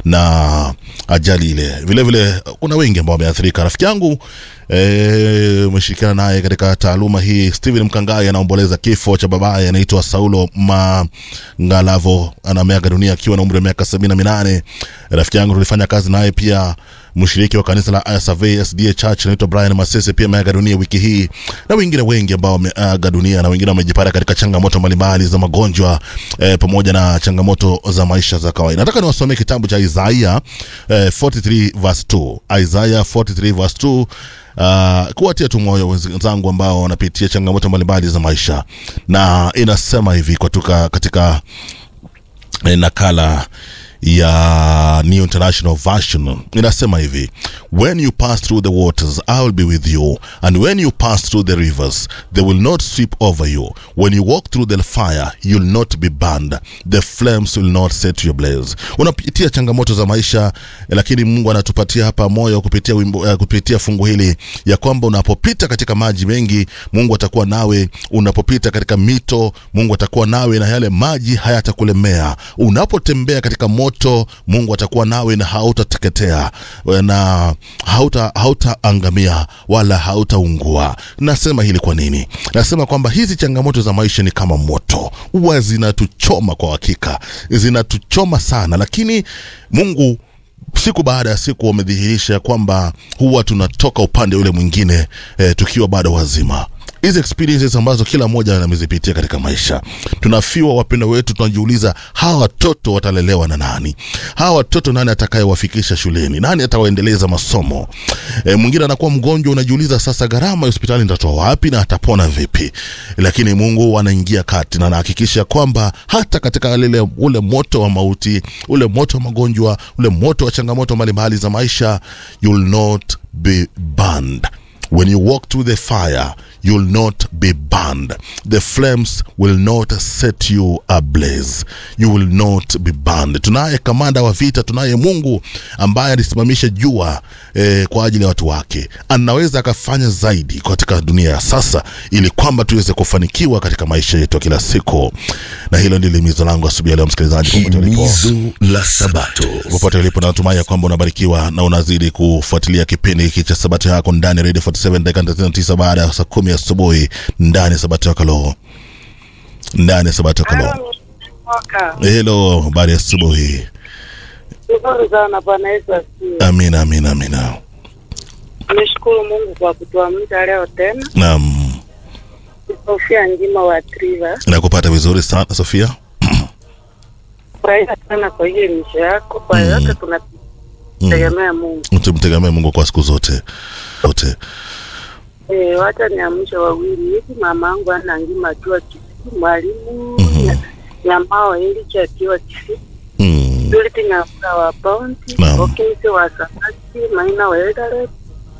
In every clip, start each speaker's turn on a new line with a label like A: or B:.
A: na ajali ile. Vile vile kuna wengi ambao wameathirika. Rafiki yangu eh, umeshirikiana naye katika taaluma hii, Steven Mkangai anaomboleza kifo cha babaye anaitwa Saulo Mangalavo, anameaga dunia akiwa na umri wa miaka sabini na minane. Rafiki yangu tulifanya kazi naye pia mshiriki wa kanisa la ISAV SDA Church anaitwa Brian Masese pia ameaga dunia wiki hii, na wengine wengi ambao wameaga dunia na wengine wamejipata katika changamoto mbalimbali za magonjwa eh, pamoja na changamoto za maisha za kawaida. Nataka niwasomee kitabu cha Isaiah eh, 43 verse 2. Isaiah 43 verse 2 Uh, kuwatia tu moyo wenzangu ambao wanapitia changamoto mbalimbali za maisha, na inasema hivi kutoka katika eh, nakala ya New International Version inasema hivi when you pass through the waters I will be with you and when you pass through the rivers they will not sweep over you when you walk through the fire you'll not be burned the flames will not set you ablaze unapitia changamoto za maisha lakini Mungu anatupatia hapa moyo kupitia wimbo, uh, kupitia fungu hili ya kwamba unapopita katika maji mengi Mungu atakuwa nawe unapopita katika mito Mungu atakuwa nawe na yale maji hayatakulemea unapotembea katika moto Mungu atakuwa nawe na hautateketea na hauta hautaangamia wala hautaungua. Nasema hili kwa nini? Nasema kwamba hizi changamoto za maisha ni kama moto, huwa zinatuchoma kwa hakika, zinatuchoma sana, lakini Mungu siku baada ya siku wamedhihirisha kwamba huwa tunatoka upande ule mwingine eh, tukiwa bado wazima hizi experiences ambazo kila mmoja amezipitia katika maisha. Tunafiwa wapendwa wetu, tunajiuliza hawa watoto watalelewa na nani? Hawa watoto nani atakayewafikisha shuleni? Nani atawaendeleza masomo? E, mwingine anakuwa mgonjwa, unajiuliza sasa gharama ya hospitali nitatoa wapi na atapona vipi? Lakini Mungu anaingia kati na anahakikisha kwamba hata katika lile ule moto wa mauti, ule moto wa magonjwa, ule moto wa changamoto mbalimbali za maisha, you'll not be burned. When you walk through the fire, you'll not be burned. The flames will not set you ablaze. You will not be burned. Tunaye kamanda wa vita, tunaye Mungu ambaye alisimamisha jua eh, kwa ajili ya watu wake. Anaweza akafanya zaidi katika dunia ya sasa, ili kwamba tuweze kufanikiwa katika maisha yetu ya kila siku, na hilo ndilo himizo langu asubuhi ya leo, msikilizaji, popote ulipo
B: Himizo la Sabato.
A: popote ulipo natumai ya kwamba unabarikiwa na unazidi kufuatilia kipindi hiki cha sabato yako ndani ya radio 47 dakika 39 baada ya saa kumi asubuhi ndani ya sabato yako leo ndani ya sabato yako leo
C: Mwaka.
A: helo habari ya asubuhi
C: Shukuru sana Bwana Yesu asifiwe.
A: amina amina amina
C: Nimeshukuru Mungu kwa kutuamsha leo tena.
A: naam
C: Sofia Njima wa Triva.
A: nakupata vizuri sana sofia
C: Furahia sana kwa hiyo misho yako. Kwa
A: Mm.
C: yote tunategemea Mungu.
A: tumtegemee mungu kwa siku zote zote
C: Eh, wacha niamshe wawili hivi. Mama yangu ana ngima akiwa Kisii, mwalimu
A: Mhm.
C: Nya- Nyamao Iliki akiwa Kisii,
A: mm.
C: Purity Ng'amuka wa Bounty,
A: Naam.
C: Okimisi wa Sabati, Maina wa Eldoret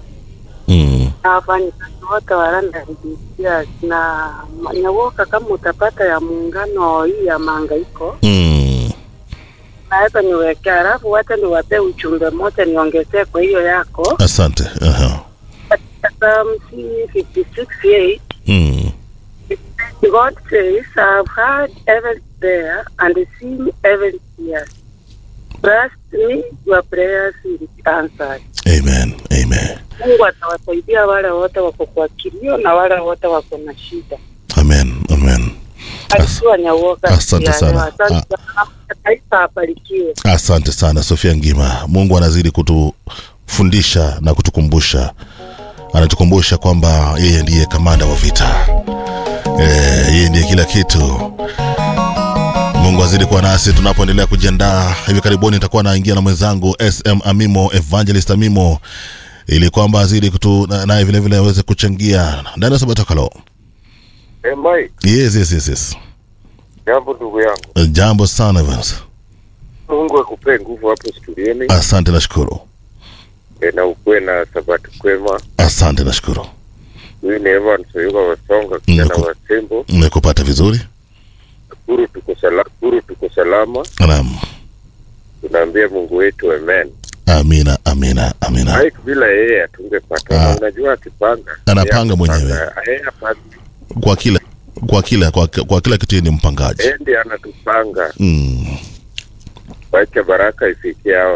A: Mm.
C: na wafanyikazi wote wa London DCS na Nyawoka, kama utapata ya muungano hii ya mahangaiko
A: Mm.
C: naweza niwekea, alafu wacha niwapee uchumbe moja niongezee kwa hiyo yako
A: asante Aha.
C: katika Psalm 56:8
A: Mm.
C: God says, I've heard every prayer and seen every tear. Trust me, your prayers will be answered.
A: amen amen
C: Mungu atawasaidia wale wote wako kwa kilio na wale wote wako na shida.
A: amen amen
C: Alikuwa Nyawoka.
A: asante
C: ya
A: sana.
C: leo. Asante sana. Taifa abarikiwe.
A: Asante sana Sofia Ngima. Mungu anazidi kutufundisha na kutukumbusha, anatukumbusha kwamba yeye ndiye kamanda wa vita eh, yeye ndiye kila kitu. Mungu azidi kuwa nasi tunapoendelea kujiandaa. Hivi karibuni nitakuwa naingia na mwenzangu SM Amimo, Evangelist Amimo, ili kwamba azidi kutu na- naye vile vile aweze kuchangia ndani ya Sabato Kalo.
D: Hey, Mike,
A: Yes, yes, yes, yes.
D: jambo ndugu yangu.
A: Jambo sana Evans.
D: Mungu akupee nguvu hapo studioni
A: Asante, nashukuru.
D: e, na ukuwe na sabati kwema.
A: Asante, nashukuru.
D: Huyu ni Evans Oyuga Wasonga, kijana
A: Niko-
D: wa Tembo.
A: Nimekupata vizuri.
D: Kuru tuko sala, kuru tuko salama.
A: Naam.
D: Tunaambia Mungu wetu amen.
A: Amina, amina, amina.
D: Mike, bila yeye hatungepata.
A: Ah.
D: Unajua akipanga
A: Anapanga
D: yeye
A: mwenyewe.
D: akipanga, Yeye hapandi.
A: Kwa kila kwa kila kwa, kwa kila kitu yeye ni mpangaji.
D: Yeye ndiye anatupanga.
A: Mm.
D: Wacha baraka ifikie hao